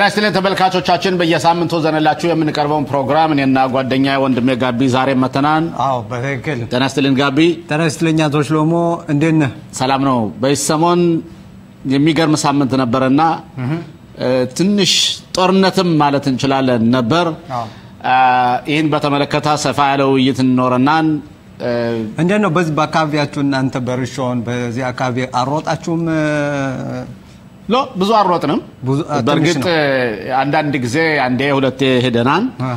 ጤና ይስጥልን ተመልካቾቻችን፣ በየሳምንቱ ዘነላችሁ የምንቀርበውን ፕሮግራም እኔና ጓደኛ ወንድሜ ጋቢ ዛሬ መተናን። አዎ በትክክል ጤና ይስጥልን ጋቢ፣ ጤና ይስጥልኝ አቶ ሽሎሞ እንዴት ነህ? ሰላም ነው። በዚህ ሰሞን የሚገርም ሳምንት ነበረና ትንሽ ጦርነትም ማለት እንችላለን ነበር። አዎ። ይህን በተመለከተ ሰፋ ያለ ውይይት እንኖረናን እንዴት ነው በዚህ በአካባቢያችሁ እናንተ በርሾን በዚህ አካባቢ አሮጣችሁም? ሎ ብዙ አልሮጥንም። ብዙ- አ- ትንሽ በእርግጥ ነው። አንዳንድ ጊዜ አንዴ ሁለቴ ሄደናል። አሃ።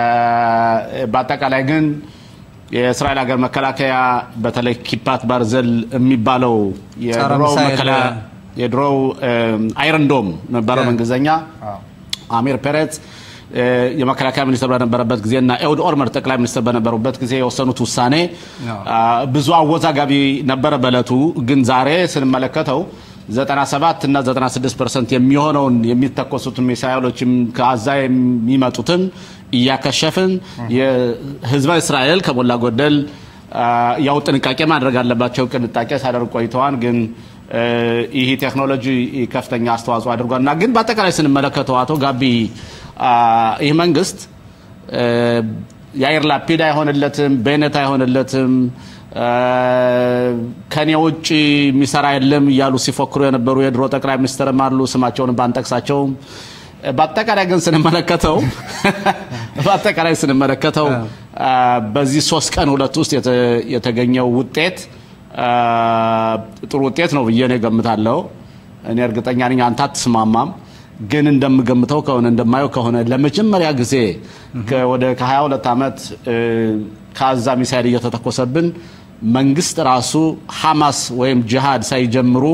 በአጠቃላይ ግን የእስራኤል ሀገር መከላከያ በተለይ ኪፓት ባርዘል የሚባለው የድሮው ሚሳኤል፣ መከላ- የድሮው አይረንዶም ነበረ ያ። በእንግሊዝኛ አዎ። አሚር ፔሬዝ እ፣ የመከላከያ ሚኒስትር በነበረበት ጊዜ እና ኤውድ ኦልመርት ጠቅላይ ሚኒስትር በነበሩበት ጊዜ የወሰኑት ውሳኔ አዎ። አ፣ ብዙ አወዛጋቢ ነበረ በእለቱ። ግን ዛሬ ስንመለከተው 97 እና 96 ፐርሰንት የሚሆነውን የሚተኮሱትን ሚሳይሎችም ከአዛ የሚመጡትን እያከሸፍን የህዝበ እስራኤል ከሞላ ጎደል አ፣ ያው ጥንቃቄ ማድረግ አለባቸው። ጥንቃቄ ሳደርግ ቆይተዋል። ግን እ፣ ይህ ቴክኖሎጂ ከፍተኛ አስተዋጽኦ አድርጓል እና ግን በአጠቃላይ ስንመለከተው አቶ ጋቢ አ፣ ይህ መንግስት እ፣ የአየር ላፒድ አይሆንለትም፣ ቤኔት አይሆንለትም፣ እ፣ ከኔ ውጭ የሚሰራ የለም እያሉ ሲፎክሩ የነበሩ የድሮ ጠቅላይ ሚኒስትርም አሉ። ስማቸውን ባንጠቅሳቸውም በአጠቃላይ ግን ስንመለከተው በአጠቃላይ ስንመለከተው አ፣ በዚህ ሶስት ቀን ሁለት ውስጥ የተ- የተገኘው ውጤት አ፣ ጥሩ ውጤት ነው ብዬ ነው ገምታለሁ። እኔ እርግጠኛ ነኝ አንተ አትስማማም፣ ግን እንደምገምተው ከሆነ እንደማየው ከሆነ ለመጀመሪያ ጊዜ ከ- ወደ ከ22 ዓመት እ፣ ከአዛ ሚሳይል እየተተኮሰብን መንግስት ራሱ ሐማስ ወይም ጅሃድ ሳይጀምሩ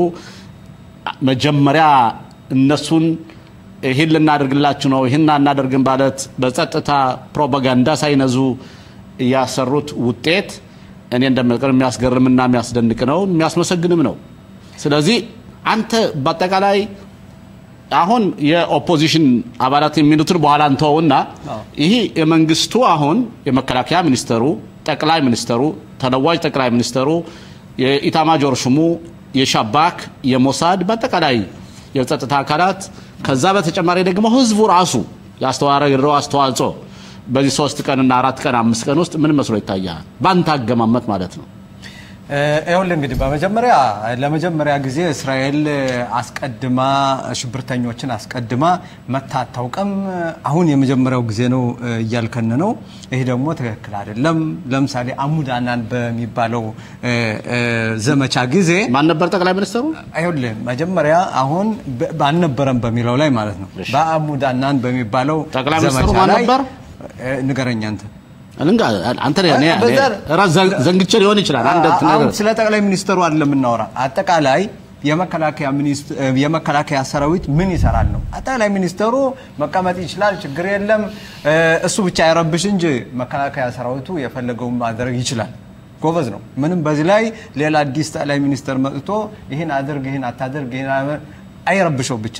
መጀመሪያ እነሱን ይህን ልናደርግላችሁ ነው ይህን አናደርግም ማለት በጸጥታ ፕሮፓጋንዳ ሳይነዙ ያሰሩት ውጤት እኔ እንደምቀር የሚያስገርምና የሚያስደንቅ ነው፣ የሚያስመሰግንም ነው። ስለዚህ አንተ በአጠቃላይ አሁን የኦፖዚሽን አባላት የሚሉትን በኋላ እንተውና ይህ የመንግስቱ አሁን የመከላከያ ሚኒስተሩ፣ ጠቅላይ ሚኒስተሩ፣ ተለዋጭ ጠቅላይ ሚኒስተሩ፣ የኢታማጆር ሹሙ፣ የሻባክ፣ የሞሳድ በአጠቃላይ የጸጥታ አካላት ከዛ በተጨማሪ ደግሞ ህዝቡ ራሱ ያስተዋረው አስተዋጽኦ በዚህ ሶስት ቀንና አራት ቀን አምስት ቀን ውስጥ ምን መስሎ ይታያል? ባንተ አገማመት ማለት ነው። ይኸውልህ እንግዲህ በመጀመሪያ ለመጀመሪያ ጊዜ እስራኤል አስቀድማ ሽብርተኞችን አስቀድማ መታ አታውቅም። አሁን የመጀመሪያው ጊዜ ነው እያልከን ነው። ይህ ደግሞ ትክክል አይደለም። ለምሳሌ አሙዳናን በሚባለው እ፣ እ፣ ዘመቻ ጊዜ ማን ነበር ጠቅላይ ሚኒስትሩ? አይሁልህ መጀመሪያ አሁን በ- ባልነበረም በሚለው ላይ ማለት ነው በአሙዳናን በሚባለው ጠቅላይ ሚኒስትሩ ዘመቻ ማን ላይ ነበር? እ፣ ንገረኝ አንተ እንጋ አንተ እኔ- እኔ- በዘር- ራስ ዘን- ዘንግቼ ሊሆን ይችላል። አንድ አሁን ነገር ስለ ጠቅላይ ሚኒስትሩ አይደለም የምናወራ። አጠቃላይ የመከላከያ ሚኒስትር የመከላከያ ሰራዊት ምን ይሰራል ነው። ጠቅላይ ሚኒስትሩ መቀመጥ ይችላል፣ ችግር የለም። እ፣ እሱ ብቻ አይረብሽ እንጂ መከላከያ ሰራዊቱ የፈለገውን ማድረግ ይችላል። ጎበዝ ነው። ምንም በዚህ ላይ ሌላ አዲስ ጠቅላይ ሚኒስትር መጥቶ ይህን አድርግ፣ ይህን አታድርግ፣ ይህን አመ- አይረብሸው ብቻ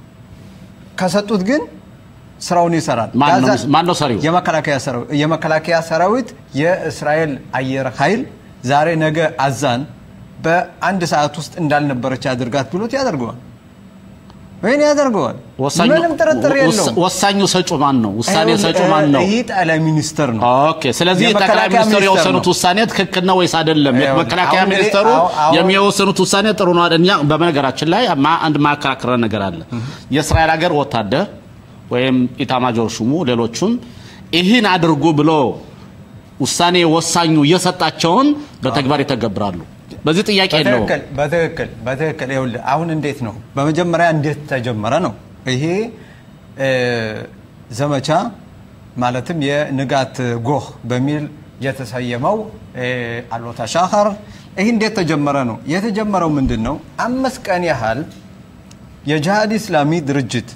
ከሰጡት ግን ስራውን ይሰራል። ማን ነው- ጋዛ- ማን ነው ሰሪው? የመከላከያ ሰራዊት የመከላከያ ሰራዊት የእስራኤል አየር ኃይል ዛሬ ነገ አዛን በአንድ ሰዓት ውስጥ እንዳልነበረች ያድርጋት ብሎት ያደርገዋል። ይህን ያደርገዋል። ወሳኙ ምንም ጥርጥር ወሳ- የለውም። ወሳኙ ሰጩ ማን ነው? ውሳኔ ይኸውልህ፣ ሰጩ ማን ነው? ይህ ጠቅላይ ሚኒስትር ነው። ኦኬ። ስለዚህ የመከላከያ ጠቅላይ ሚኒስትሩ ሚኒስተር የወሰኑት ነው። ውሳኔ ትክክል ነው ወይስ አይደለም? ይኸውልህ፣ መከላከያ አሁን እንግዲህ ሚኒስተሩ አሁን- አሁን- የሚወሰኑት ውሳኔ ጥሩ ነው አይደል? እኛ በነገራችን ላይ ማ- አንድ ማከራከረ ነገር አለ። የእስራኤል ሀገር ወታደር ወይም ኢታማጆር ሹሙ ሌሎቹን ይህን አድርጉ ብሎ ውሳኔ ወሳኙ እየሰጣቸውን በተግባር ይተገብራሉ። በዚህ ጥያቄ የለውም። በትክክል በትክክል በትክክል ይኸውልህ አሁን እንዴት ነው በመጀመሪያ እንዴት ተጀመረ ነው ይሄ እ፣ ዘመቻ ማለትም የንጋት ጎህ በሚል የተሰየመው እ፣ አሎታ ሻኸር ይህ እንዴት ተጀመረ ነው የተጀመረው ምንድን ነው አምስት ቀን ያህል የጂሃድ ኢስላሚ ድርጅት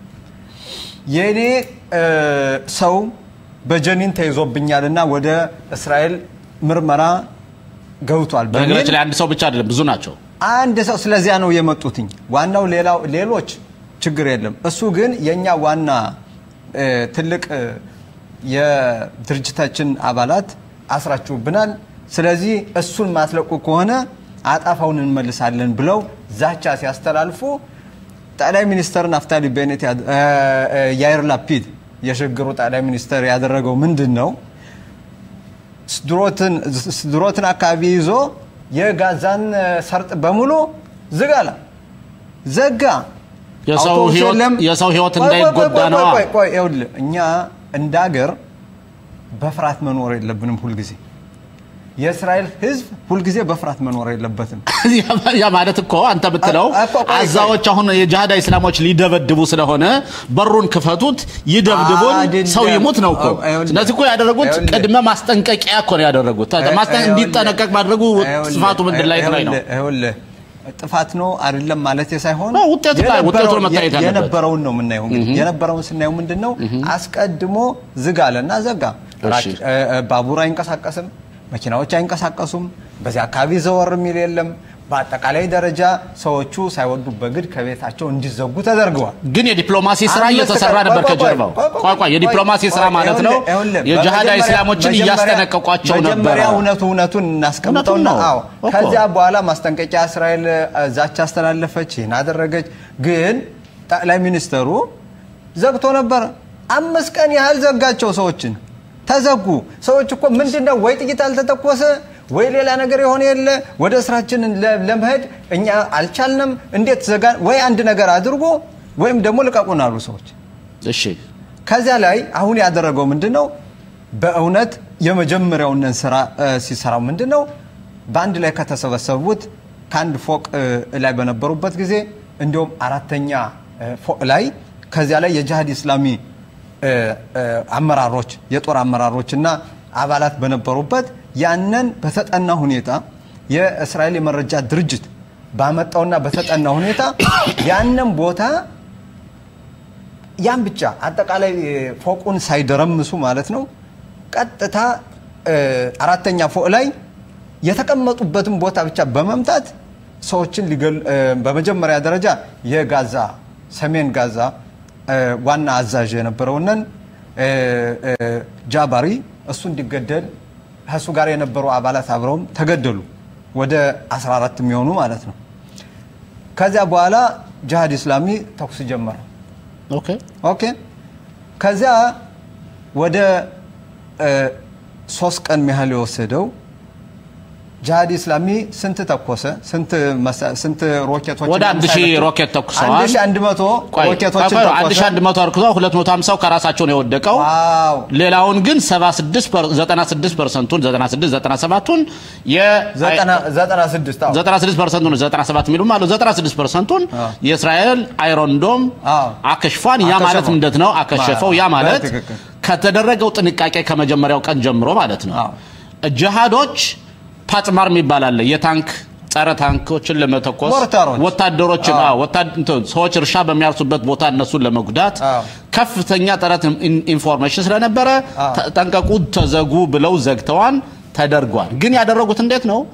የእኔ እ፣ ሰው በጀኒን ተይዞብኛልና ወደ እስራኤል ምርመራ ገብቷል በሚል በነገራችን ላይ አንድ ሰው ብቻ አይደለም፣ ብዙ ናቸው። አንድ ሰው ስለዚያ ነው የመጡትኝ። ዋናው ሌላው ሌሎች ችግር የለም። እሱ ግን የኛ ዋና እ፣ ትልቅ እ፣ የድርጅታችን አባላት አስራችሁብናል፣ ስለዚህ እሱን ማትለቁ ከሆነ አጣፋውን እንመልሳለን ብለው ዛቻ ሲያስተላልፉ ጠቅላይ ሚኒስተር ናፍታሊ ቤኔት ያድ- እ፣ እ፣ ያይር ላፒድ የሽግግሩ ጠቅላይ ሚኒስተር ያደረገው ምንድን ነው? ስድሮትን ስድሮትን አካባቢ ይዞ የጋዛን እ፣ ሰርጥ በሙሉ ዝግ አለ። ዘጋ። የሰው አውቶቡስ ህይወት- የለም። የሰው ህይወት ቆይ፣ ቆይ፣ እንዳይጎዳ ቆይ፣ ነዋ። ቆይ፣ ቆይ፣ ይኸውልህ እኛ እንደ ሀገር በፍርሃት መኖር የለብንም ሁልጊዜ የእስራኤል ህዝብ ሁልጊዜ በፍርሃት መኖር የለበትም። ያ ማለት እኮ አንተ ብትለው አ- እኮ ቆይ፣ አዛዎች አሁን የጂሃዳ ኢስላሞች ሊደበድቡ ስለሆነ በሩን ክፈቱት፣ ይደብድቡን፣ አይደለም። ሰው ይሙት ነው እኮ። ይኸውልህ፣ ስለዚህ እኮ ያደረጉት ይኸውልህ። ቅድመ ማስጠንቀቂያ እኮ ነው ያደረጉት። ማስጠን- እንዲጠነቀቅ ማድረጉ ጥፋቱ ምንድን ላይ ላይ ነው? ይኸውልህ ጥፋት ነው አይደለም ማለት ሳይሆን ነው፣ ውጤቱ ላይ- ውጤቱ ነው የነበረው- መታየት ያለበት። የነበረውን ነው የምናየው። እንግዲህ የነበረውን ስናየው ምንድን ነው አስቀድሞ ዝግ አለና ዘጋ። እሺ። ራቅ- እ- እ- ባቡር አይንቀሳቀስም፣ መኪናዎች አይንቀሳቀሱም፣ በዚህ አካባቢ ዘወር የሚል የለም። በአጠቃላይ ደረጃ ሰዎቹ ሳይወዱ በግድ ከቤታቸው እንዲዘጉ ተደርገዋል። ግን የዲፕሎማሲ ስራ አምስት እየተሰራ ቀን- ነበር ቆይ፣ ቆይ፣ ከጀርባው። ቆይ፣ ቆይ፣ ቆይ ቆይ የዲፕሎማሲ ቆይ፣ ስራ ቆይ፣ ማለት ነው ይኸውልህ፣ ይኸውልህ፣ የጂሃዳ በመጀመሪያ- ኢስላሞችን መጀመሪያ- እያስጠነቀቋቸው ነበረ። መጀመሪያ እውነቱ እውነቱን እናስቀምጠውና እውነቱን ነው አዎ እኮ። ከዚያ በኋላ ማስጠንቀቂያ እስራኤል እ፣ ዛቻ አስተላለፈች፣ ይህን አደረገች። ግን ጠቅላይ ሚኒስተሩ ዘግቶ ነበረ። አምስት ቀን ያህል ዘጋቸው። ሰዎችን ተዘጉ። ሰዎች እኮ ምንድን ነው ወይ ጥይት አልተተኮሰ ወይ ሌላ ነገር የሆነ የለ ወደ ስራችን ለ- ለመሄድ እኛ አልቻልንም። እንዴት ዘጋን? ወይ አንድ ነገር አድርጎ ወይም ደግሞ ልቀቁን አሉ ሰዎች። እሺ ከዚያ ላይ አሁን ያደረገው ምንድን ነው? በእውነት የመጀመሪያውን ስራ እ፣ ሲሰራው ምንድን ነው? በአንድ ላይ ከተሰበሰቡት ከአንድ ፎቅ እ፣ ላይ በነበሩበት ጊዜ እንዲሁም አራተኛ እ፣ ፎቅ ላይ ከዚያ ላይ የጂሃድ ኢስላሚ እ፣ እ፣ አመራሮች የጦር አመራሮች እና አባላት በነበሩበት ያንን በተጠና ሁኔታ የእስራኤል የመረጃ ድርጅት ባመጣውና በተጠና ሁኔታ ያንን ቦታ ያን ብቻ አጠቃላይ ፎቁን ሳይደረምሱ ማለት ነው። ቀጥታ እ፣ አራተኛ ፎቅ ላይ የተቀመጡበትን ቦታ ብቻ በመምታት ሰዎችን ሊገል እ፣ በመጀመሪያ ደረጃ የጋዛ ሰሜን ጋዛ እ፣ ዋና አዛዥ የነበረውንን እ፣ እ፣ ጃባሪ እሱ እንዲገደል ከእሱ ጋር የነበሩ አባላት አብረውም ተገደሉ። ወደ 14 የሚሆኑ ማለት ነው። ከዚያ በኋላ ጂሃድ ኢስላሚ ተኩስ ጀመረ። ኦኬ ኦኬ ከዚያ ወደ እ፣ ሶስት ቀን ያህል የወሰደው ጂሃድ ኢስላሚ ስንት ተኮሰ? ስንት መሳ- ስንት ሮኬቶች ወደ አንድ ሺህ ሮኬት ተኩሰዋል። አንድ ሺህ አንድ መቶ ቆይ ሮኬቶችን ቆይ፣ አንድ ሺህ ተኮሰ። አንድ መቶ አርክቶ 250 ከራሳቸው ነው የወደቀው። ዋው ሌላውን ግን 76 ፐር- 96 ፐርሰንቱን 96 97ቱን የ ዘጠና- ዘጠና ስድስት አዎ። 96 ፐርሰንቱን 97 የሚሉም አሉ 96 ፐርሰንቱን አዎ። የእስራኤል አይሮንዶም አዎ። አከሽፏን። ያ አከሸፈው። ማለት ምንድን ነው? አከሸፈው። ያ ማለት በትክክል። ከተደረገው ጥንቃቄ ከመጀመሪያው ቀን ጀምሮ ማለት ነው። አዎ። ጅሃዶች ፓጥማር የሚባል አለ የታንክ ጸረ ታንኮችን ለመተኮስ ሞርታሮች። ወታደሮችን አዎ። አዎ፣ ወታድ- እንትን ሰዎች እርሻ በሚያርሱበት ቦታ እነሱን ለመጉዳት አዎ። ከፍተኛ ጥረት ኢን- ኢንፎርሜሽን ስለነበረ አዎ። ተጠንቀቁ፣ ተዘጉ ብለው ዘግተዋን ተደርጓል። ግን ያደረጉት እንዴት ነው?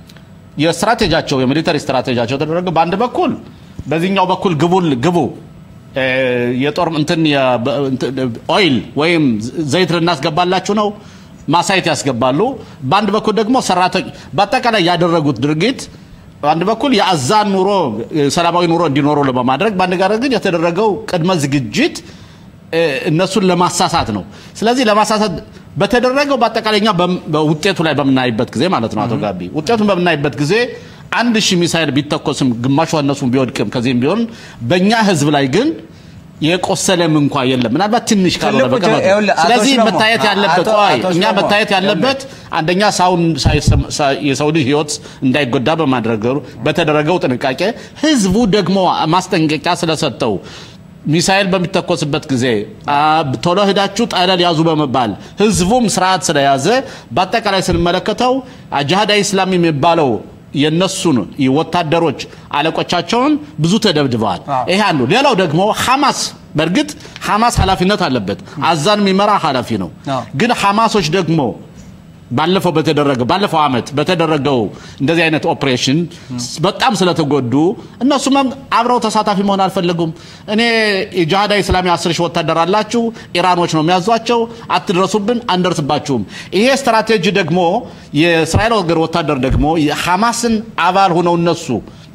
የስትራቴጂያቸው የሚሊተሪ ስትራቴጂያቸው ተደረገ። በአንድ በኩል በዚህኛው በኩል ግቡን ግቡ እ፣ የጦር እንትን የ- በ- እንትን፣ ኦይል ወይም ዘይት ልናስገባላችሁ ነው ማሳየት ያስገባሉ። በአንድ በኩል ደግሞ ሰራተኞች በአጠቃላይ ያደረጉት ድርጊት በአንድ በኩል የአዛን ኑሮ ሰላማዊ ኑሮ እንዲኖሩ በማድረግ በአንድ ጋር ግን የተደረገው ቅድመ ዝግጅት እ፣ እነሱን ለማሳሳት ነው። ስለዚህ ለማሳሳት በተደረገው በአጠቃላይ እኛ በም- በውጤቱ ላይ በምናይበት ጊዜ ማለት ነው አቶ ጋቢ ውጤቱን በምናይበት ጊዜ አንድ ሺህ ሚሳይል ቢተኮስም ግማሹ እነሱን ቢወድቅም ከዚህም ቢሆን በእኛ ህዝብ ላይ ግን የቆሰለም እንኳ የለም። ምናልባት ትንሽ ካልሆነ ትልቁ በቀር ጀ- ይኸውልህ፣ አቶ ስለዚህ ሽሎሞ፣ መታየት ያለበት አቶ- ቆይ አቶ እኛ ሽሎሞ፣ መታየት ያለበት አንደኛ ሳውን ሳይሰም- ሳ- የሰው ልጅ ህይወት እንዳይጎዳ በማድረግ በተደረገው ጥንቃቄ ህዝቡ ደግሞ ማስጠንቀቂያ ስለሰጠው ሚሳኤል በሚተኮስበት ጊዜ አ፣ ቶሎ ሂዳችሁ ጠለል ያዙ በመባል ህዝቡም ስርዓት ስለያዘ በአጠቃላይ ስንመለከተው ጅሃዳዊ ኢስላም የሚባለው የነሱን ወታደሮች አለቆቻቸውን ብዙ ተደብድበዋል። አዎ። ይሄ አንዱ። ሌላው ደግሞ ሐማስ በእርግጥ ሐማስ ኃላፊነት አለበት። አዛን የሚመራ ኃላፊ ነው። አዎ። ግን ሐማሶች ደግሞ ባለፈው በተደረገው ባለፈው አመት በተደረገው እንደዚህ አይነት ኦፕሬሽን በጣም ስለተጎዱ እነሱም አብረው ተሳታፊ መሆን አልፈለጉም። እኔ የጂሃዳ ኢስላሚ አስር ሺህ ወታደር አላችሁ፣ ኢራኖች ነው የሚያዟቸው፣ አትድረሱብን፣ አንደርስባችሁም። ይሄ ስትራቴጂ ደግሞ የእስራኤል ወገር ወታደር ደግሞ የሐማስን አባል ሆነው እነሱ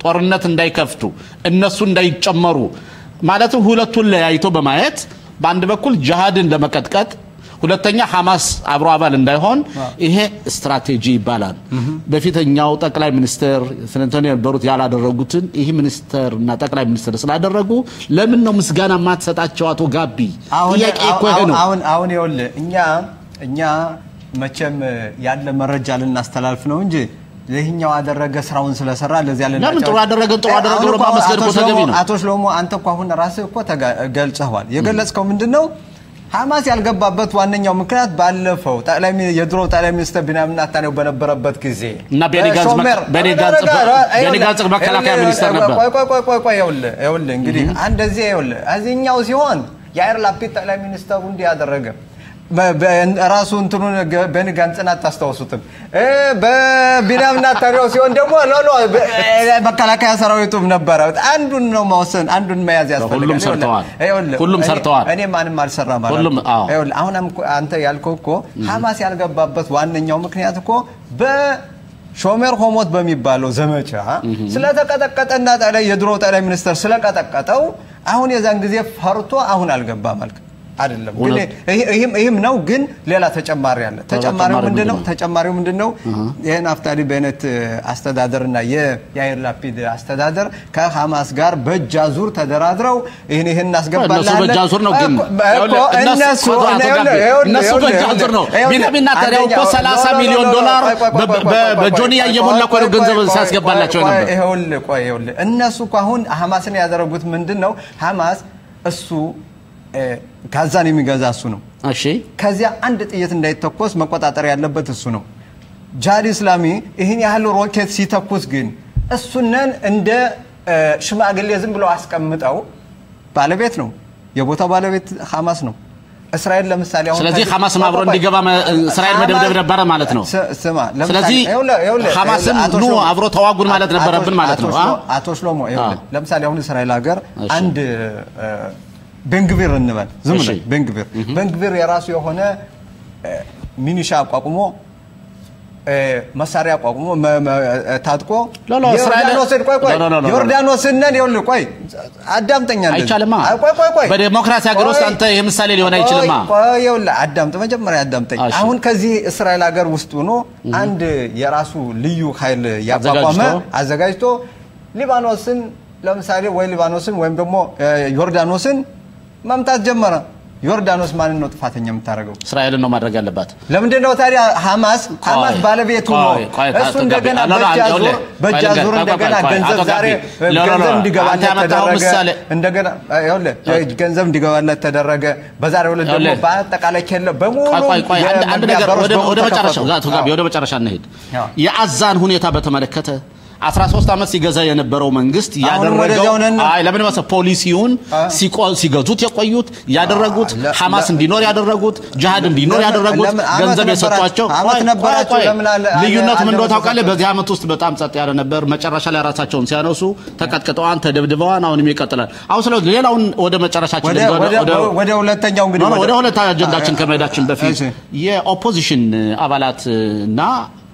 ጦርነት እንዳይከፍቱ እነሱ እንዳይጨመሩ ማለትም ሁለቱን ለያይቶ በማየት በአንድ በኩል ጅሃድን ለመቀጥቀጥ ሁለተኛ ሐማስ አብሮ አባል እንዳይሆን ይሄ ስትራቴጂ ይባላል። በፊተኛው ጠቅላይ ሚኒስትር ክሊንተን የነበሩት ያላደረጉትን ይህ ሚኒስትር እና ጠቅላይ ሚኒስትር ስላደረጉ ለምን ነው ምስጋና የማትሰጣቸው? አቶ ጋቢ ጥያቄ እኮ ይሄ ነው። አሁን አሁን ይኸውልህ እኛ እኛ መቼም ያለ መረጃ ልናስተላልፍ ነው እንጂ ይህኛው አደረገ ስራውን ስለሰራ ለዚህ ያለ ለምን ጥሩ አደረገ ጥሩ አደረገ ብሎ ማመስገን እኮ ተገቢ ነው። አቶ ሽሎሞ አንተ እኮ አሁን ራስህ እኮ ተጋ- ገልጸኸዋል። የገለጽከው ምንድን ነው? ሐማስ ያልገባበት ዋነኛው ምክንያት ባለፈው ጠቅላይ ሚኒ- የድሮ ጠቅላይ ሚኒስትር ቢንያሚን ኔታንያሁ በነበረበት ጊዜ እና ቤኒ ጋንዝ መ- ሾሜር- ቤኒ ጋንዝ- ቤኒ ጋንዝ መከላከያ ሚኒስትር ነበር። ቆይ ቆይ ቆይ ቆይ ቆይ ይኸውልህ ይኸውልህ እንግዲህ እንደዚህ ይኸውልህ እዚህኛው ሲሆን የአይር ላፒድ ጠቅላይ ሚኒስተሩ እንዲህ ያደረገ በ- በ- ራሱ እንትኑን ገ- ቤኒ ጋንጽን አታስታውሱትም እ በቢንያሚን ኔታንያሁ ሲሆን ደግሞ ሎ ሎ በ- መከላከያ ሰራዊቱም ነበረ አንዱን ነው መወሰን አንዱን መያዝ ያስፈልጋል ሁሉም ሰርተዋል። ይኸውልህ፣ ሁሉም እኔ- ሰርተዋል። እኔ ማንም አልሰራም አላልኩም። ሁሉም፣ አዎ። ይኸውልህ፣ አሁን እኮ አንተ ያልከው እኮ ሐማስ ያልገባበት ዋነኛው ምክንያት እኮ በሾሜር ሆሞት በሚባለው ዘመቻ ስለተቀጠቀጠና ጠቅላይ የድሮ ጠቅላይ ሚኒስትር ስለቀጠቀጠው አሁን የዛን ጊዜ ፈርቶ አሁን አልገባም አልክ አይደለም። ግን እውነት። ይህ- ይህም ይህም ነው። ግን ሌላ ተጨማሪ አለ። ተጨማሪው ተጨማሪ ምንድን ነው? ምንድን ነው? ተጨማሪው ምንድን ነው? ይህን ናፍታሊ ቤኔት አስተዳደርና የያይር ላፒድ አስተዳደር ከሐማስ ጋር በእጅ አዙር ተደራድረው ይህን ይህን እናስገባለን። እነሱ በእጅ አዙር ነው ግን እኮ እነሱ እነሱ አቶ ጋቢ፣ ይኸውልህ፣ እነሱ ይኸውልህ፣ በእጅ ይኸውልህ፣ አዙር ነው። ይኸውልህ፣ ቢንያሚን ኔታንያሁ እኮ አንደኛው- 30 ኖ፣ ኖ፣ ሚሊዮን ኖ፣ ኖ፣ ዶላር ቆይ፣ ቆይ፣ ቆይ፣ በ- ቆይ፣ በ- ቆይ፣ በጆንያ ቆይ፣ እየሞላ እኮ ነው ቆይ፣ ገንዘብ ቆይ፣ ሲያስገባላቸው ቆይ፣ ነበር። ይኸውልህ፣ ቆይ፣ ይኸውልህ፣ እነሱ እኮ አሁን ሐማስን ያደረጉት ምንድን ነው? ሐማስ እሱ እ፣ ጋዛን የሚገዛ እሱ ነው። እሺ ከዚያ አንድ ጥይት እንዳይተኮስ መቆጣጠር ያለበት እሱ ነው። ጂሃድ ኢስላሚ ይህን ያህል ሮኬት ሲተኩስ ግን እሱነን እንደ እ፣ ሽማግሌ ዝም ብለው አስቀምጠው ባለቤት ነው የቦታው ባለቤት ሐማስ ነው። እስራኤል ለምሳሌ አሁን ስለዚህ ከዚህ- ሐማስም አብሮ ቆይ፣ ቆይ፣ እንዲገባ መ- እስራኤል ሐማስ- መደብደብ ነበረ ማለት ነው። ስ- ስማ ለምሳሌ- ስለዚህ ይኸውልህ፣ ይኸውልህ፣ ሐማስም አቶ ኑ ሽሎሞ- አብሮ ተዋጉን ማለት አቶ- ነበረብን ማለት አቶ ነው። ሽሎ- አ? አቶ ሽሎሞ ይኸውልህ፣ አ። ለምሳሌ አሁን እስራኤል ሀገር እሺ። አንድ እ፣ ቤንግቪር እንበል ዝም እሺ። ብለን ቤንግቪር ቤንግቪር የራሱ የሆነ እ፣ ሚኒሻ አቋቁሞ እ፣ መሳሪያ አቋቁሞ መ- መ- እ፣ ታጥቆ ሎ፣ ሎ፣ እስራኤል- ዮርዳኖስን ቆይ ቆይ ሎ፣ ሎ፣ ሎ፣ ሎ፣ ሎ። ዮርዳኖስን ይኸውልህ ቆይ አዳምጠኛ እንደዚህ። አይቻልማ። አይ፣ ቆይ ቆይ ቆይ በዴሞክራሲ ሀገር ውስጥ ቆይ፣ አንተ ይህ ምሳሌ ሊሆን አይችልማ። ቆይ ቆይ፣ ይኸውልህ አዳምጥ፣ መጀመሪያ አዳምጠኝ። እሺ። አሁን ከዚህ እስራኤል ሀገር ውስጥ ሆኖ አንድ የራሱ ልዩ ኃይል ያቋቋመ አዘጋጅቶ? አዘጋጅቶ ሊባኖስን ለምሳሌ ወይ ሊባኖስን ወይም ደግሞ እ፣ ዮርዳኖስን መምታት ጀመረ። ዮርዳኖስ ማንን ነው ጥፋተኛ የምታደርገው? እስራኤልን ነው ማድረግ ያለባት። ለምንድን ነው ታዲያ ሐማስ ሐማስ ቆይ፣ ባለቤቱ ነው ቆይ፣ ቆይ፣ እሱ አቶ እንደገና ጋቢ፣ ሎ፣ ሎ፣ በእጅ አንተ አዙር ይኸውልህ፣ በእጅ ቆይ፣ አዙር ቆይ፣ እንደገና ቆይ፣ ቆይ፣ ገንዘብ አቶ ዛሬ ጋቢ፣ ሎ፣ ሎ፣ ሎ፣ ገንዘብ አንተ እንዲገባለት ያመጣኸው ተደረገ ምሳሌ እንደገና ይኸውልህ ገንዘብ እንዲገባለት ተደረገ በዛሬው ዕለት ደግሞ ይኸውልህ፣ በአጠቃላይ ኬለ በሙሉ ቆይ ቆይ ቆይ አንድ አንድ የመግቢያ ነገር በሮች ወደ በሙሉ ወደ መጨረሻ ተከፈቱ። አቶ ጋቢ ወደ መጨረሻ እንሄድ። አዎ። የአዛን ሁኔታ በተመለከተ 13 ዓመት ሲገዛ የነበረው መንግስት አሁንም ያደረገው ወደዚያው ነን። አይ ለምን መሰለህ ፖሊሲውን ሲቆ- ሲገዙት የቆዩት ያደረጉት ለ- ሐማስ ለ- እንዲኖር ያደረጉት ጅሃድ እንዲኖር ለምን- ያደረጉት ለምን ዓመት ገንዘብ ነበራችሁ? የሰጧቸው ዓመት ቆይ፣ ነበራችሁ? ቆይ፣ ቆይ። ለምን አለ- ልዩነቱ ምን እንደሆነ አለ- ታውቃለህ? በዚህ ዓመት ውስጥ በጣም ጸጥ ያለ ነበር። መጨረሻ ላይ ራሳቸውን ሲያነሱ ተቀጥቅጠዋን፣ ተደብድበዋን አሁንም ይቀጥላል። አሁን ስለ ሌላውን ወደ መጨረሻችን ወደ ልንገባ- ወደ- ወደ- ወደ ሁለተኛው እንግዲህ ኖ፣ ኖ፣ ወደ ሁለት አጀንዳችን ከመሄዳችን በፊት እሺ። የኦፖዚሽን አባላት እና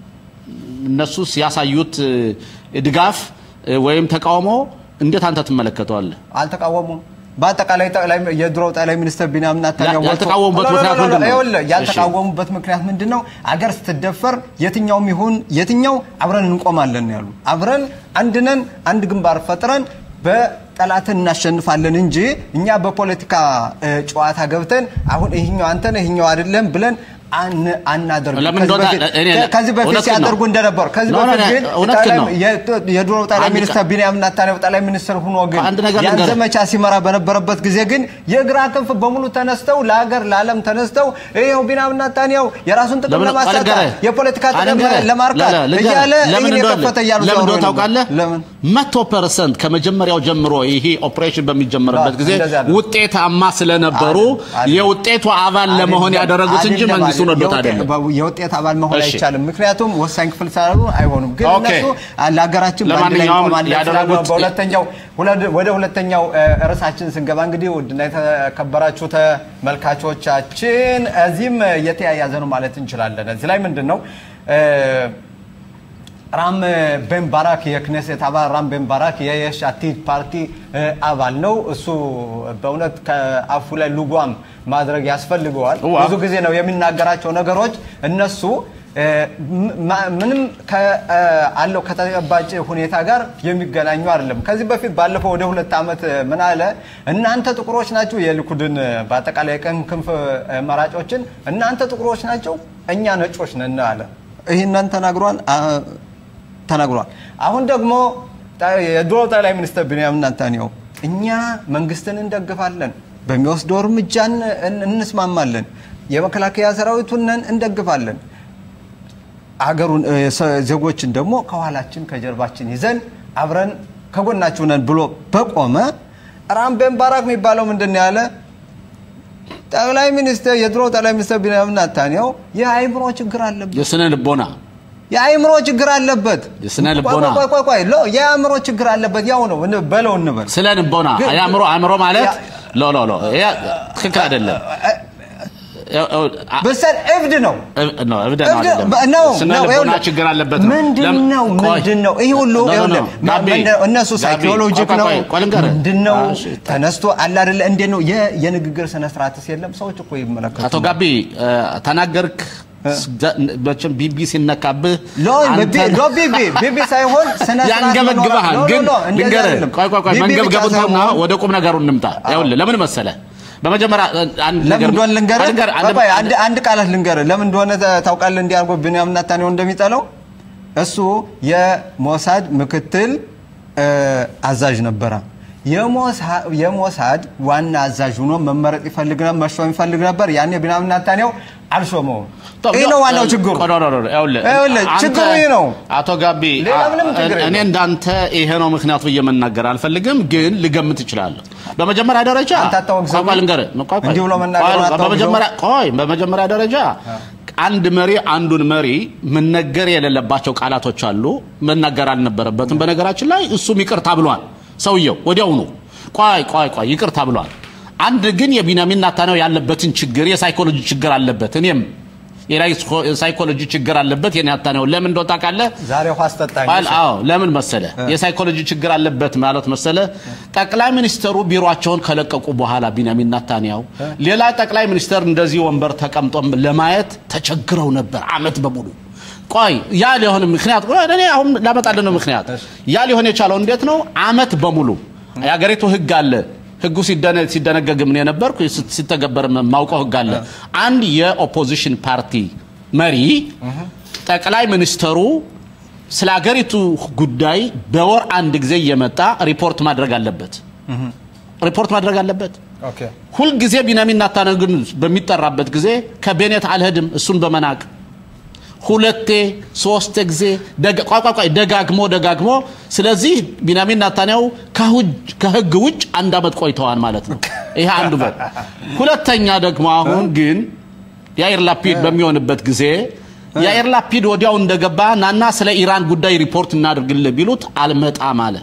እነሱስ ያሳዩት ድጋፍ ወይም ተቃውሞ እንዴት አንተ ትመለከተዋለህ? አልተቃወሙም። በአጠቃላይ ጠቅላይ የድሮው ጠቅላይ ሚኒስትር ቢንያሚን ኔታንያሁ ያ- ያልተቃወሙበት ኖ፣ ኖ፣ ኖ፣ ምክንያት ኖ፣ ኖ፣ ምንድን ነው? ይኸውልህ፣ እሺ። ያልተቃወሙበት ምክንያት ምንድን ነው? አገር ስትደፈር የትኛውም ይሁን የትኛው አብረን እንቆማለን ያሉ አብረን አንድ ነን፣ አንድ ግንባር ፈጥረን በጠላትን እናሸንፋለን እንጂ እኛ በፖለቲካ እ፣ ጨዋታ ገብተን አሁን ይህኛው አንተ ነህ ይህኛው አይደለም ብለን አን- አናደርግም። ለምን ከዚህ እንደሆነ በፊት- እኔ- ከ- ከዚህ በፊት እውነትህን ነው። ሲያደርጉ እንደነበሩ ከዚህ ኖ፣ ኖ፣ በፊት ኖ፣ ግን እውነትህን ነው። ጠቅላይ- የ- የድሮው ጠቅላይ አንድ ሚኒስትር ቃ- ቢንያሚን ኔታንያሁ ጠቅላይ ሚኒስትር ሆኖ ግን አንድ ነገር ያን ልንገርህ። ዘመቻ ሲመራ በነበረበት ጊዜ ግን የግራ ክንፍ በሙሉ ተነስተው ለሀገር ለዓለም ተነስተው ይኸው ቢንያሚን ኔታንያሁ የራሱን ጥቅም ለምን- ለማሳካት ልንገርህ። የፖለቲካ ጥቅም ልንገርህ። ለማርካት ለ- ለ- እያለ ለምን ይህን እንደሆነ- የከፈተ እያሉ ለምን ሲያወሩ እንደሆነ ነበር። ታውቃለህ? ለምን መቶ ፐርሰንት ከመጀመሪያው ጀምሮ ይሄ ኦፕሬሽን በሚጀመርበት ጊዜ እንደዚያ ነው። ውጤታማ ስለነበሩ አይደለም። የውጤቱ አባል ለመሆን አይደለም፣ ያደረጉት እንጂ አይደለም፣ መንግስቱን ወዶት የውጤ- አይደለም። በ- የውጤት አባል መሆን እሺ። አይቻልም። ምክንያቱም ወሳኝ ክፍል ስላሉ አይሆኑም። ግን ኦኬ። እነሱ ለሀገራችን በአንድ ላይ ለማንኛውም እንቆማለን ስላሉ ያደረጉት- በሁለተኛው ሁለ- ወደ ሁለተኛው እ፣ ርዕሳችን ስንገባ እንግዲህ ውድና የተከበራችሁ ተመልካቾቻችን እዚህም የተያያዘ ነው ማለት እንችላለን። እዚህ ላይ ምንድን ነው እ፣ ራም ቤን ባራክ የክኔሴት አባል ራም ቤን ባራክ የየሽ አቲድ ፓርቲ እ፣ አባል ነው። እሱ በእውነት ከአፉ ላይ ልጓም ማድረግ ያስፈልገዋል። ዋ። ብዙ ጊዜ ነው የሚናገራቸው ነገሮች እነሱ እ፣ ም- ምንም ከ- እ፣ አለው ከተጨባጭ ሁኔታ ጋር የሚገናኙ አይደለም። ከዚህ በፊት ባለፈው ወደ ሁለት ዓመት እ፣ ምን አለ እናንተ ጥቁሮች ናቸው የሊኩድን እ፣ በአጠቃላይ የቀኝ ክንፍ እ፣ መራጮችን እናንተ ጥቁሮች ናቸው እኛ ነጮች ነን አለ። ይህንን ተናግሯል አ- ተናግሯል። አሁን ደግሞ ጠ- የድሮ ጠቅላይ ሚኒስትር ቢንያሚን ኔታንያሁ እኛ መንግስትን እንደግፋለን፣ በሚወስደው እርምጃ እን- እን- እንስማማለን፣ የመከላከያ ሰራዊቱን እንደግፋለን አገሩን እ፣ ሰ- ዜጎችን ደግሞ ከኋላችን ከጀርባችን ይዘን አብረን ከጎናችሁ ነን ብሎ በቆመ ራም ቤን ባራክ የሚባለው ምንድን ነው ያለ ጠቅላይ ሚኒስትር የድሮ ጠቅላይ ሚኒስትር ቢንያሚን ኔታንያሁ የአእምሮ ችግር አለበት የስነ ልቦና የአእምሮ ችግር አለበት። የስነ ልቦና። ቆይ ቆይ ቆይ ቆይ ሎ የአእምሮ ችግር አለበት። ያው ነው እን- በለው እንበል ስለ ልቦና ግን- አእምሮ አእምሮ ማለት ያ- ሎ ሎ ሎ ይሄ ትክክል አይደለም። በሰል እብድ ነው። እብ- ነው እብድ ነው እብድ አይደለም። በ- ነው ስነ ነው ልቦና ይኸውልህ፣ ችግር አለበት ነው። ምንድን ለም- ነው ቆይ። ምንድን ነው ይሄ ሁሉ ኖ፣ ኖ፣ ይኸውልህ፣ ኖ፣ ማ- ጋቢ፣ ምንድን ነው? እነሱ ጋቢ፣ ሳይኮሎጂክ ቆይ፣ ነው ቆይ፣ ቆይ ልንገርህ። ምንድን ነው እሺ፣ ተነስቶ አለ አይደለ እንዴት ነው የ- የንግግር ስነ ስርዓትስ የለም ሰዎች እኮ ይመለከቱ አቶ ጋቢ እ፣ ተናገርክ መቼም ቢቢ ሲነካብህ ሎ አንተን- ሎ ቢቢ ቢቢ ሳይሆን ስነ ስርዓት ያንገበግብሃል። መኖር- ሎ- ግን ሎ- ሎ፣ እንደዛ ልንገርህ፣ አይደለም። ቆይ ቆይ ቆይ ቢቢ ብቻ መንገብገቡን ተውና ሳይሆን- ወደ ቁም ነገሩ እንምጣ። ይኸውልህ ለምን መሰለህ በመጀመሪያ እ፣ አንድ ለምን ነገር እንደሆነ ልንገርህ። ልንገርህ፣ ቆይ አንድ- ቆይ፣ አንድ አንድ ቃላት ልንገርህ። ለምን እንደሆነ ታ- ታውቃለህ? እንዲያርጎ ቢንያሚን ኔታንያሁ እንደሚጠላው እሱ የሞሳድ ምክትል እ፣ አዛዥ ነበረ። የሞሳ- የሞሳድ ዋና አዛዥ ሆኖ መመረጥ ይፈልግ ነበር፣ መሾም ይፈልግ ነበር። ያኔ ቢንያሚን ኔታንያሁ አልሾመውም። ይህ ነው ዋናው ችግሩ። ቆይ፣ ቆይ፣ ቆይ፣ ይኸውልህ፣ ይኸውልህ፣ አንተ- ችግሩ ይህ ነው። አቶ ጋቢ ሌላ ምንም ችግር እኔ የለውም። እንዳንተ ይሄ ነው ምክንያቱ ብዬ መናገር አልፈልግም፣ ግን ልገምት እችላለሁ። በመጀመሪያ ደረጃ አንተ አታወግዘውም? ቆይ፣ ቆይ ልንገርህ፣ ቆይ፣ ቆይ፣ እንዲህ ብሎ መናገር ቆይ፣ አታወግዘውም? በመጀመሪያ ቆይ፣ በመጀመሪያ ደረጃ አንድ መሪ አንዱን መሪ መነገር የሌለባቸው ቃላቶች አሉ። መናገር አልነበረበትም። በነገራችን ላይ እሱም ይቅርታ ብሏል። ሰውየው ወዲያውኑ ቆይ ቆይ ቆይ ይቅርታ ብሏል። አንድ ግን የቢንያሚን ኔታንያሁ ያለበትን ችግር የሳይኮሎጂ ችግር አለበት። እኔም የሳይኮሎጂ ችግር አለበት የኔታንያሁ ለምን እንደው ታውቃለህ? ዛሬ ውሃ አስጠጣኝ። ቃል አዎ ለምን መሰለ የሳይኮሎጂ ችግር አለበት ማለት መሰለ ጠቅላይ ሚኒስተሩ ቢሮአቸውን ከለቀቁ በኋላ ቢንያሚን ኔታንያሁ ሌላ ጠቅላይ ሚኒስተር እንደዚህ ወንበር ተቀምጦ ለማየት ተቸግረው ነበር አመት በሙሉ ቆይ ያ ሊሆን ምክንያት ቆይ እኔ አሁን ላመጣልህ ነው ምክንያት ያ ሊሆን የቻለው እንዴት ነው አመት በሙሉ የሀገሪቱ ህግ አለ ህጉ ሲደነ ሲደነገግ ምን የነበርኩ ሲተገበር ማውቀው ህግ አለ አንድ የኦፖዚሽን ፓርቲ መሪ ጠቅላይ ሚኒስተሩ ስለ ሀገሪቱ ጉዳይ በወር አንድ ጊዜ እየመጣ ሪፖርት ማድረግ አለበት ሪፖርት ማድረግ አለበት ኦኬ ሁልጊዜ ቢንያሚን ኔታንያሁ ግን በሚጠራበት ጊዜ ከቤኔት አልሄድም እሱን በመናቅ ሁለቴ ሶስት ጊዜ ደጋ- ቆይ ቆይ ቆይ ደጋግሞ ደጋግሞ ስለዚህ ቢንያሚን ኔታንያሁ ከሁጅ- ከህግ ውጭ አንድ አመት ቆይተዋል ማለት ነው ይሄ አንዱ በት ሁለተኛ ደግሞ አሁን ግን የአይር ላፒድ በሚሆንበት ጊዜ የአይር ላፒድ ወዲያው እንደገባ ናና ስለ ኢራን ጉዳይ ሪፖርት እናድርግልህ ቢሉት አልመጣም አለ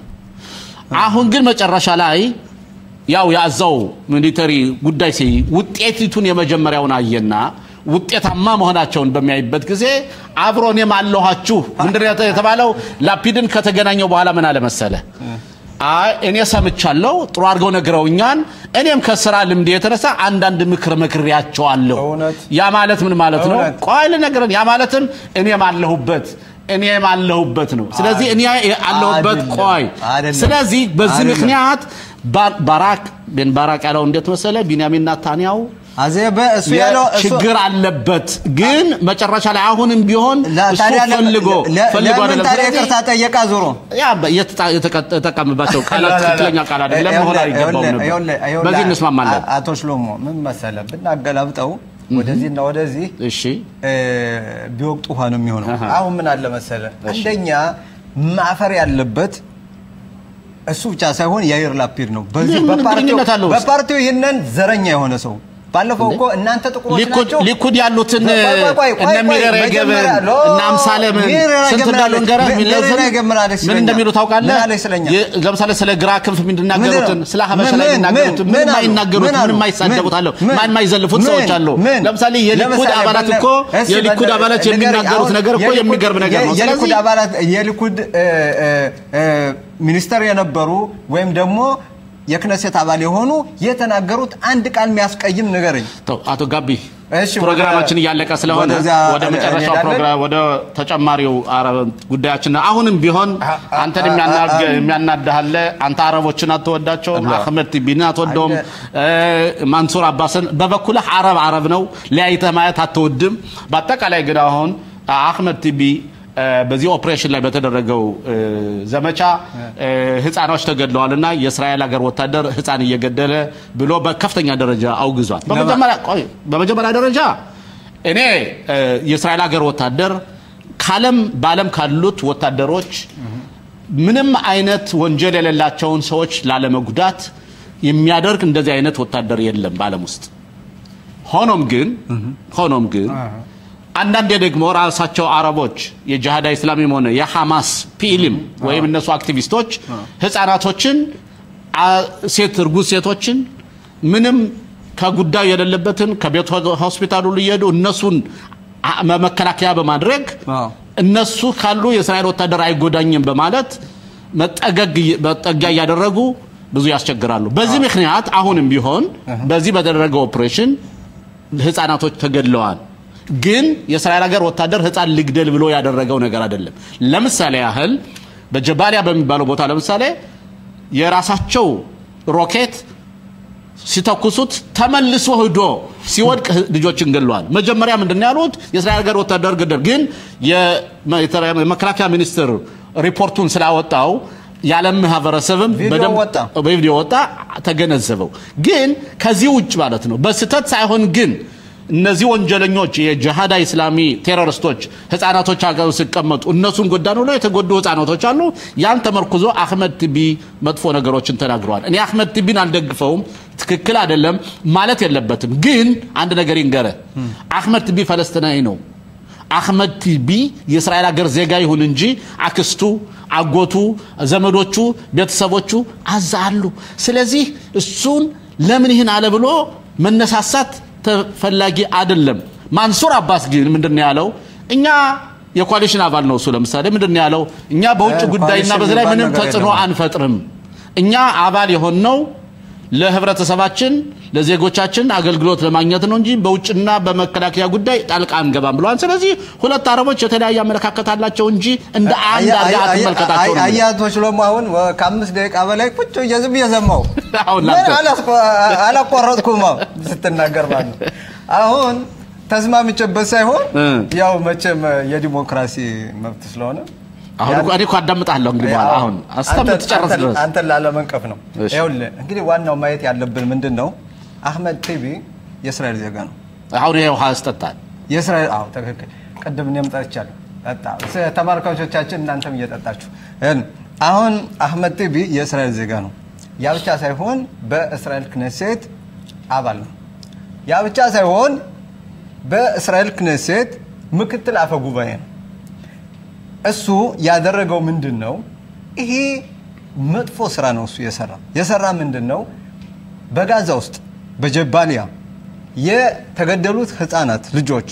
አሁን ግን መጨረሻ ላይ ያው ያዛው ሚሊተሪ ጉዳይ ሲ ውጤቲቱን የመጀመሪያውን አየና ውጤታማ መሆናቸውን በሚያይበት ጊዜ አብሮ እኔም አለኋችሁ ምንድን ነው የተባለው ላፒድን ከተገናኘው በኋላ ምን አለ መሰለ አይ እኔ ሰምቻለሁ ጥሩ አድርገው ነግረውኛል እኔም ከስራ ልምድ የተነሳ አንዳንድ ምክር መክሬያቸዋለሁ እውነት? ያ ማለት ምን ማለት ነው እውነት? ቆይ ልነግርህ ያ ማለትም እኔም አለሁበት እኔም አለሁበት ነው ስለዚህ እኔ አለሁበት አይደለም፣ ቆይ አይደለም፣ ስለዚህ በዚህ አይደለም። ምክንያት ባ- ባራክ ቤን ባራክ ያለው እንዴት መሰለ ቢንያሚን ኔታንያሁ አዜ በእሱ ያለው እሱ- ችግር አለበት ግን መጨረሻ ላይ አሁንም ቢሆን ለ- እሱ ታዲያ ለምን- ፈልጎ ለ- ፈልጎ ለምን አይደለም። ታዲያ ስለዚህ ይቅርታ ጠየቃ ዞሮ ያ በ- የተጣ- የተቀ- የተጠቀምባቸው ቃላት ትክክለኛ ቃል አይደለም መሆን አይገባውም ነበር በዚህ እንስማማለን አቶ ሽሎሞ ምን መሰለ ብናገላብጠው ወደዚህና ወደዚህ እሺ እ፣ ቢወቅጡ ውሃ ነው የሚሆነው። አሃ። አሁን ምን አለ መሰለ አንደኛ ማፈር ያለበት እሱ ብቻ ሳይሆን የአየር ላፒድ ነው። በዚህ ምን በፓርቲው ግንኙነት አለው? በፓርቲው ይህንን ዘረኛ የሆነ ሰው ባለፈው እኮ እናንተ ጥቁሮች ሊኩድ ናቸው ሊኩድ ያሉትን ቆይ፣ ቆይ፣ ቆይ፣ ቆይ፣ እነ ቆይ፣ ሚረር የገበ መጀመሪያ ሎ- እና አምሳለምን ሚረር ስንት የገበ እንዳሉ እንገራ ምን- ሚረር የገበ አለች ምን ስለኛ። እንደሚሉ ታውቃለህ? ምን አለች ስለኛ? የ- ለምሳሌ ስለ ግራ ክንፍ የሚናገሩትን ምን- ስለ ሀበሻ ምን- ላይ ምን- የሚናገሩትን ምን ምንም አሉ? አይናገሩት ምን አሉ? ምንም አይሳደቡት አለው ምን- ማን የማይዘልፉት ምን- ሰዎች አሉ። ምን? ለምሳሌ የሊኩድ ለምሳሌ አባላት በነ- እኮ እስኪ የሊኩድ በነ- አባላት ንገረኝ፣ የሚናገሩት አሁን ነገር እኮ የሊኩድ- የሚገርም ነገር ነው። የ- የሊኩድ ስለዚህ አባላት የሊኩድ እ፣ እ፣ እ፣ ሚኒስተር የነበሩ ወይም ደግሞ የክነሴት አባል የሆኑ የተናገሩት አንድ ቃል የሚያስቀይም ንገረኝ። ተው፣ አቶ ጋቢ እሺ፣ ፕሮግራማችን ወደ- እያለቀ ስለሆነ ወደዚያ ወደ መጨረሻው እንሄዳለን። ፕሮግራም ወደ ተጨማሪው አረብ ጉዳያችን አሁንም ቢሆን አ- አ- አንተን አ- የሚያናግ- አ- የሚያናድሃለ አንተ አረቦችን አትወዳቸውም፣ አህመድ ቲቢን አትወደውም፣ እ፣ ማንሱር አባስን በበኩልህ አረብ አረብ ነው ለያይተህ ማየት አትወድም። በአጠቃላይ ግን አሁን አህመድ ቲቢ እ፣ በዚህ ኦፕሬሽን ላይ በተደረገው እ፣ ዘመቻ እ፣ ህፃኖች ተገድለዋል እና የእስራኤል ሀገር ወታደር ህፃን እየገደለ ብሎ በከፍተኛ ደረጃ አውግዟል። በመጀመሪያ ቆይ፣ በመጀመሪያ ደረጃ እኔ እ፣ የእስራኤል ሀገር ወታደር ካለም በዓለም ካሉት ወታደሮች ምንም አይነት ወንጀል የሌላቸውን ሰዎች ላለመጉዳት የሚያደርግ እንደዚህ አይነት ወታደር የለም በዓለም ውስጥ። ሆኖም ግን ሆኖም ግን አንዳንዴ ደግሞ ራሳቸው አረቦች የጂሃዳ ኢስላሚም ሆነ የሐማስ ፒኢልም ወይም እነሱ አክቲቪስቶች ህፃናቶችን፣ አ- ሴት እርጉዝ ሴቶችን ምንም ከጉዳዩ የሌለበትን ከቤት ሆስፒታሉ ሊሄዱ እነሱን አ- መከላከያ በማድረግ አዎ። እነሱ ካሉ የእስራኤል ወታደር አይጎዳኝም በማለት መጠገግ መጠጊያ እያደረጉ ብዙ ያስቸግራሉ። በዚህ ምክንያት አሁንም ቢሆን በዚህ በተደረገው ኦፕሬሽን ህፃናቶች ተገድለዋል። ግን የእስራኤል ሀገር ወታደር ህፃን ልግደል ብሎ ያደረገው ነገር አይደለም። ለምሳሌ ያህል በጀባሊያ በሚባለው ቦታ ለምሳሌ የራሳቸው ሮኬት ሲተኩሱት ተመልሶ ሂዶ ሲወድቅ ህ- ልጆችን ገድለዋል። መጀመሪያ ምንድን ነው ያሉት? የእስራኤል ሀገር ወታደር ገደል። ግን የመ- የመከላከያ ሚኒስትር ሪፖርቱን ስላወጣው የዓለም ማህበረሰብም ቪዲዮ በደንብ- ወጣ። በቪዲዮ ወጣ ተገነዘበው። ግን ከዚህ ውጭ ማለት ነው በስህተት ሳይሆን ግን እነዚህ ወንጀለኞች የጅሃዳ ኢስላሚ ቴሮሪስቶች ህፃናቶች ሀገር ሲቀመጡ እነሱን ጎዳን ብሎ የተጎዱ ህፃናቶች አሉ። ያን ተመርኩዞ አህመድ ቲቢ መጥፎ ነገሮችን ተናግረዋል። እኔ አህመድ ቲቢን አልደግፈውም፣ ትክክል አይደለም ማለት የለበትም። ግን አንድ ነገር ይንገረ አህመድ ቲቢ ፈለስቲናዊ ነው። አህመድ ቲቢ የእስራኤል ሀገር ዜጋ ይሁን እንጂ አክስቱ፣ አጎቱ፣ ዘመዶቹ፣ ቤተሰቦቹ አዛ አሉ። ስለዚህ እሱን ለምን ይህን አለ ብሎ መነሳሳት ተፈላጊ አይደለም። ማንሱር አባስ ግን ምንድን ነው ያለው? እኛ የኮalition አባል ነው እሱ። ለምሳሌ ምንድን ነው ያለው? እኛ በውጭ እ፣ ጉዳይና ኮalition በዚህ ላይ የሚባል ምንም ነገር ተጽዕኖ የለም። አንፈጥርም። እኛ አባል የሆንነው ለህብረተሰባችን ለዜጎቻችን አገልግሎት ለማግኘት ነው እንጂ በውጭና በመከላከያ ጉዳይ ጣልቃ አንገባም ብለዋል። ስለዚህ ሁለት አረቦች የተለያየ አመለካከት አላቸው እንጂ እንደ አንድ አድርገህ አትመልከታቸው ነው የሚለው። አያቶች ደግሞ አሁን ወ- ከአምስት ደቂቃ በላይ ቁጭ ብዬ ዝም ብዬ ሰማሁ። አሁን ምን ላንተ- አላስቆ- አላቋረጥኩም አዎ፣ ስትናገር ማለት ነው። አሁን ተስማምቼበት ሳይሆን እ። ያው መቼም የዲሞክራሲ መብት ስለሆነ አሁን እኮ- እኔ እኮ አዳምጣለሁ እንግዲህ በኋላ አዎ፣ አሁን አንተን- እስከምትጨርስ አንተን- ድረስ አንተን ላለመንቀፍ ነው። እሺ። ይኸውልህ እንግዲህ ዋናው ማየት ያለብን ምንድን ነው፣ አህመድ ቲቢ የእስራኤል ዜጋ ነው። አሁን ይሄ ውሃ ያስጠጣል። የእስራኤል አዎ፣ ትክክል። ቅድም እኔም ጠጥቻለሁ። ጠጣ ስ- ተመልካቾቻችን እናንተም እየጠጣችሁ እን አሁን አህመድ ቲቢ የእስራኤል ዜጋ ነው። ያ ብቻ ሳይሆን በእስራኤል ክነሴት አባል ነው። ያ ብቻ ሳይሆን በእስራኤል ክነሴት ምክትል አፈ ጉባኤ ነው። እሱ ያደረገው ምንድን ነው? ይሄ መጥፎ ስራ ነው እሱ የሰራ የሰራ ምንድን ነው? በጋዛ ውስጥ በጀባሊያ የተገደሉት ህፃናት ልጆች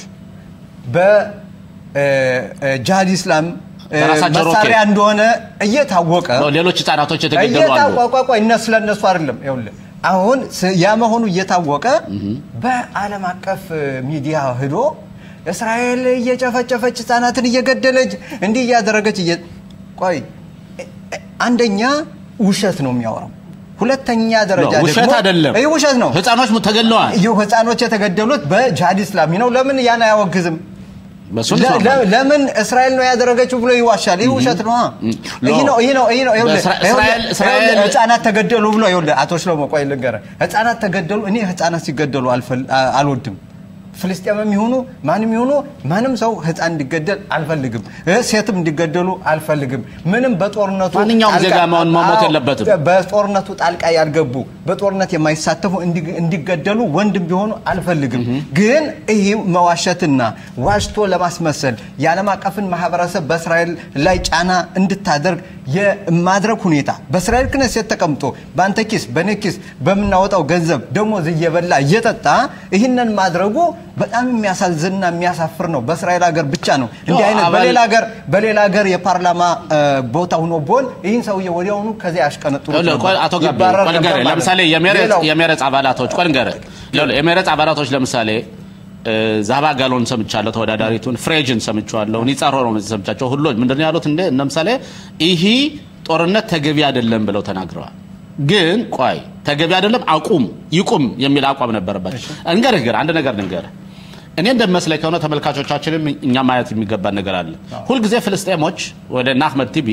በጃሃድ ኢስላም እ፣ በራሳቸው መሳሪያ ሮኬት። እንደሆነ እየታወቀ ሌሎች ህጻናቶች የተገደሉ አሉ። እየታወቀ ቆይ እነሱ ለእነሱ አይደለም ይኸውልህ አሁን ስ- ያ መሆኑ እየታወቀ በዓለም አቀፍ ሚዲያ ሂዶ እስራኤል እየጨፈጨፈች ህፃናትን እየገደለች እንዲህ እያደረገች እየ ቆይ እ- እ- አንደኛ ውሸት ነው የሚያወራው ሁለተኛ ደረጃ ነው፣ ውሸት ደግሞ- አይደለም። ይህ ውሸት ነው ህፃኖች ተገድለዋል። ይህ ህፃኖች የተገደሉት በጂሃድ ኢስላሚ ነው ለምን ያን አያወግዝም በሱ ለ- እንስማማለን። ለ- ለምን እስራኤል ነው ያደረገችው ብሎ ይዋሻል። ይህ ውሸት ነው። ይህ ነው ይህ ነው ይህ ነው። ይኸውልህ፣ በእስራ- ይኸውልህ፣ እስራኤል- እስራኤል- ይኸውልህ፣ ህፃናት ተገደሉ ብሎ ይኸውልህ፣ አቶ ሽሎሞ ቆይ ልንገርህ፣ ህፃናት ተገደሉ። እኔ ህፃናት ሲገደሉ አልፈል- አ- አልወድም። ፍልስጤምም ይሁኑ ማንም ይሁኑ ማንም ሰው ህፃን እንዲገደል አልፈልግም። እ ሴትም እንዲገደሉ አልፈልግም። ምንም በጦርነቱ ማንኛውም ጣልቃ- ዜጋ መሆን መሞት አዎ፣ የለበትም። በጦርነቱ ጣልቃ ያልገቡ በጦርነት የማይሳተፉ እንዲ- እንዲገደሉ ወንድም ቢሆኑ አልፈልግም። ግን ይህ መዋሸትና ዋሽቶ ለማስመሰል የዓለም አቀፍን ማህበረሰብ በእስራኤል ላይ ጫና እንድታደርግ የማድረግ ሁኔታ በእስራኤል ክነሴት ተቀምጦ በአንተ ኪስ በእኔ ኪስ በምናወጣው ገንዘብ ደሞዝ እየበላ እየጠጣ ይህንን ማድረጉ በጣም የሚያሳዝንና የሚያሳፍር ነው። በእስራኤል ሀገር ብቻ ነው እንዲህ አይነት አባል- በሌላ ሀገር በሌላ ሀገር የፓርላማ እ፣ ቦታ ሆኖ ቢሆን ይህን ሰውዬ ወዲያውኑ ከዚያ ያሽቀነጥሩ ይኸውልህ፣ ቆይ አቶ ጋቢ ቆይ ልንገርህ፣ ለምሳሌ የሜሬት የሜሬት አባላቶች ቆይ ልንገርህ፣ ይኸውልህ፣ የሜሬት አባላቶች ለምሳሌ እ፣ ዛባ ጋሎን ሰምቻለሁ፣ ተወዳዳሪቱን ፍሬጅን ሰምቻለሁ፣ ኒጻሮ ነው ሰምቻቸው። ሁሎች ምንድን ነው ያሉት? እንደ ለምሳሌ ይህ ጦርነት ተገቢ አይደለም ብለው ተናግረዋል። ግን ቆይ ተገቢ አይደለም አቁም ይቁም የሚል አቋም ነበረባቸው። እንገርህ ግን አንድ ነገር ልንገርህ እኔ እንደሚመስለኝ ከሆነ ተመልካቾቻችንም እኛ ማየት የሚገባን ነገር አለ። ሁልጊዜ ፍልስጤሞች ወደ እነ አህመድ ቲቢ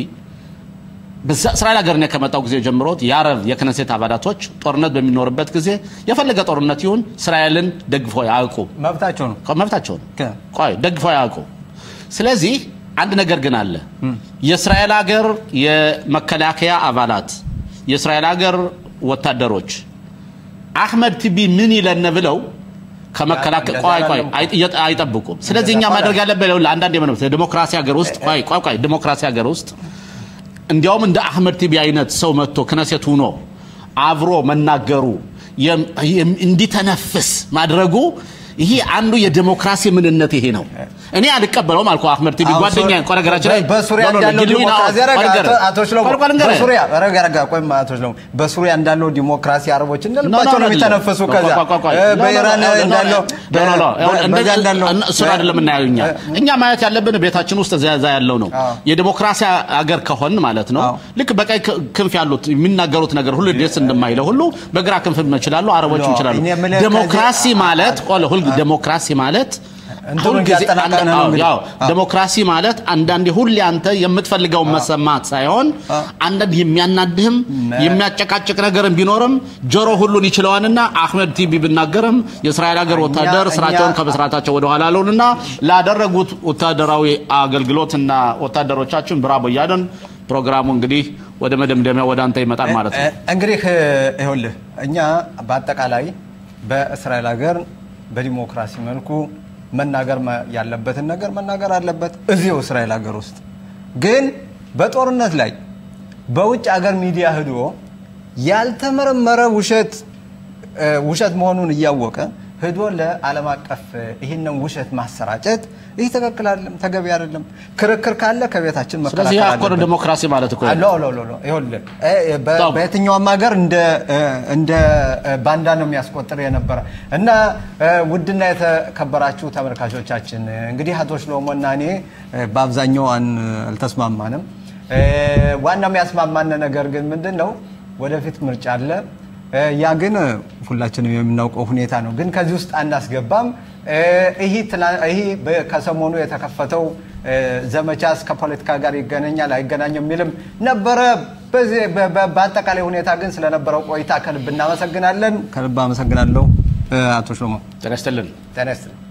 በዛ እስራኤል ሀገር እኔ ከመጣው ጊዜ ጀምሮ የአረብ የክነሴት አባላቶች ጦርነት በሚኖርበት ጊዜ የፈለገ ጦርነት ይሁን እስራኤልን ደግፎ ያውቁ መብታቸው ነው። መብታቸው ነው። ከ- ቆይ ደግፎ ያውቁ። ስለዚህ አንድ ነገር ግን አለ። የእስራኤል ሀገር የመከላከያ አባላት የእስራኤል ሀገር ወታደሮች አህመድ ቲቢ ምን ይለን ብለው ከመከላከል እንደዛ ቆይ ቆይ አላለም። አይ- አይጠብቁም። ስለዚህ እኛ እንደዛ ማድረግ ያለብን ይኸውልህ፣ አንዳንድ የምን ዲሞክራሲ ሀገር ውስጥ ቆይ ቆይ ቆይ ዲሞክራሲ ሀገር ውስጥ እንዲያውም እንደ አህመድ ቲቢ አይነት ሰው መጥቶ ክነሴት ሆኖ አብሮ መናገሩ የም- የም- እንዲተነፍስ ማድረጉ ይሄ አንዱ የዲሞክራሲ ምንነት ይሄ ነው። እኔ አልቀበለውም አልኩ። አህመድ ቲቢ አሁን ጓደኛ ሱ- ቆነገራችን ላይ በሱሪያ ኖ፣ ኖ፣ ኖ፣ እንዳለው ግሉኝ ነው። ዲሞክራሲ ረጋ፣ ቆይ ልንገርህ፣ አቶ- አቶ ሽሎሞ ቆይ ቆይ ልንገርህ። በሱሪያ ረጋ ረጋ ቆይ አቶ ሽሎሞ በሱሪያ እንዳለው ዲሞክራሲ አረቦች እንደ ኖ፣ ኖ፣ ልባቸው ነው አይደለም። የሚተነፍሱ ቆይ፣ ከዛ ቆይ፣ ቆይ፣ ቆይ። እ፣ ኖ፣ ኖ፣ በኢራን ኖ፣ ኖ፣ ኖ፣ እንዳለው ኖ፣ ኖ፣ ኖ፣ በ- እንደ- በዛ እንዳለው እሱን አይደለም የምናየው እኛ እኛ ማየት ያለብን ቤታችን ውስጥ እዛ እዛ ያለው ነው። አዎ። የዲሞክራሲ አገር ከሆን ማለት ነው አዎ። ልክ በቀኝ ክ- ክንፍ ያሉት የሚናገሩት ነገር ሁሉ ደስ እንደማይለው ሁሉ በግራ ክንፍ ይችላሉ፣ አረቦችም ኖ፣ ይችላሉ። እኔ የምልህ ዲሞክራሲ ከዚህ- ማለት ቆለ ሁል ዲሞክራሲ ማለት እንትኑን ሁልጊዜ እያጠናቀቅን ነው አዎ፣ እንግዲህ። ያው አዎ። ዲሞክራሲ ማለት አንዳንዴ ሁሌ አንተ የምትፈልገውን መሰማት ሳይሆን አዎ። አንዳንድ የሚያናድህም የሚያጨቃጭቅ ነገርም ቢኖርም ጆሮ ሁሉን ይችለዋልና አህመድ ቲቢ ብናገርም የእስራኤል ሀገር ወታደር እኛ- ስራቸውን ከመስራታቸው ወደኋላ አሉንና ላደረጉት ወታደራዊ አገልግሎትና ወታደሮቻችን ብራቦ እያለን ፕሮግራሙ እንግዲህ ወደ መደምደሚያ ወደ አንተ ይመጣል ማለት ነው። እ- እንግዲህ እ፣ ይኸውልህ እኛ በአጠቃላይ በእስራኤል ሀገር በዲሞክራሲ መልኩ መናገር ማ- ያለበትን ነገር መናገር አለበት እዚሁ እስራኤል ሀገር ውስጥ ግን በጦርነት ላይ በውጭ ሀገር ሚዲያ ሂዶ ያልተመረመረ ውሸት እ፣ ውሸት መሆኑን እያወቀ ሂዶ ለዓለም አቀፍ እ፣ ይህንን ውሸት ማሰራጨት ይህ ትክክል አይደለም፣ ተገቢ አይደለም። ክርክር ካለ ከቤታችን ስለዚህ መከላከል ያኮር አለበት። ዲሞክራሲ ማለት እኮ ሎ ሎ ሎ ሎ ይኸውልህ እ፣ በ- ጣም። በየትኛውም ሀገር እንደ እ፣ እንደ እ፣ ባንዳ ነው የሚያስቆጥር የነበረ እና እ፣ ውድና የተከበራችሁ ተመልካቾቻችን እ፣ እንግዲህ አቶ ሽሎሞና እኔ እ፣ በአብዛኛው አን- አልተስማማንም። እ፣ ዋናው የሚያስማማን ነገር ግን ምንድን ነው? ወደፊት ምርጫ አለ። እ፣ ያ ግን እ፣ ሁላችንም የምናውቀው ሁኔታ ነው። ግን ከዚህ ውስጥ አናስገባም። እ፣ ይህ ትላ- ይህ በ- ከሰሞኑ የተከፈተው እ፣ ዘመቻስ ከፖለቲካ ጋር ይገናኛል አይገናኝም የሚልም ነበረ። በዚህ በ- በ- በአጠቃላይ ሁኔታ ግን ስለነበረው ቆይታ ከልብ እናመሰግናለን። ከልብ አመሰግናለሁ እ፣ አቶ ሽሎሞ ጤና ይስጥልን። ጤና ይስጥልኝ።